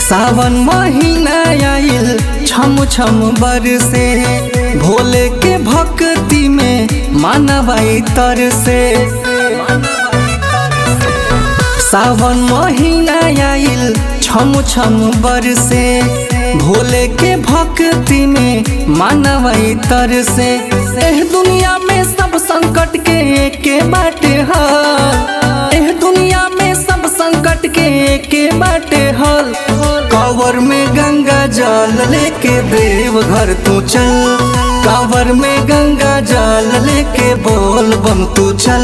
सावन महीना आइल छम छम बरसे भोले के भक्ति में मानवाई तर से सावन महीना आइल छम छम बरसे भोले के भक्ति में मानवाई तर से एह दुनिया में सब संकट के एके बाटे हल एह दुनिया में सब संकट के एके बाटे हल कावर में गंगा जल लेके देव घर तू चल कावर में गंगा जल लेके बोल बम तू चल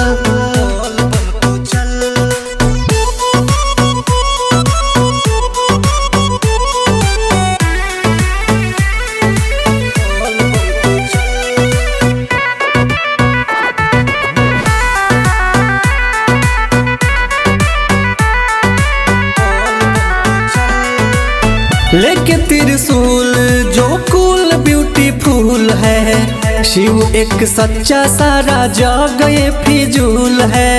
लेके त्रिशूल जो कूल ब्यूटीफुल है शिव एक सच्चा सारा जग ये फिजूल है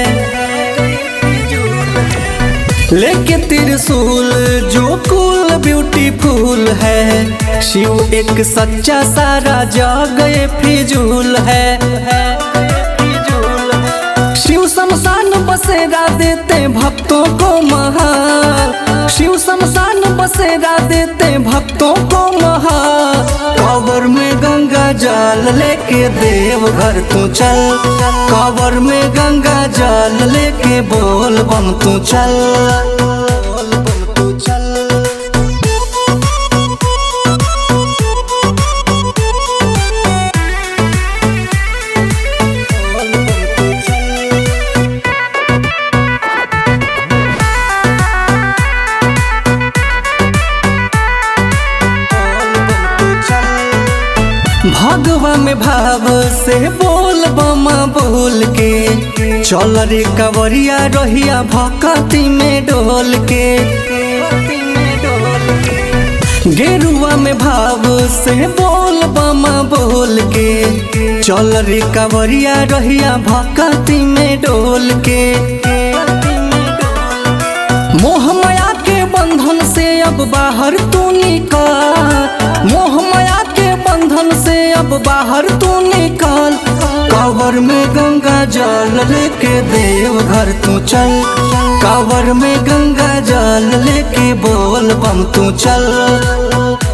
लेके त्रिशूल जो कूल ब्यूटीफुल है शिव एक सच्चा सारा जग ये फिजूल है शिव शमशान बसेरा देते भक्तों को महा शिव शमशान बसेरा देते भक्तों को महा कावर में गंगा जल लेके देव घर तू चल कावर में गंगा जल लेके बोल बम तू चल भगवा में भाव से बोल बमा बोल के चल रे कवरिया रहिया भक्ति में डोल के गेरुआ में भाव से बोल बमा बोल के चल रे कवरिया रहिया भक्ति में डोल के मोह माया के बंधन से अब बाहर तू निकाल मोह माया के बंधन से अब बाहर तू निकाल कावर में गंगा जल लेके देव घर तू चल कावर में गंगा जल लेके बोल बम तू चल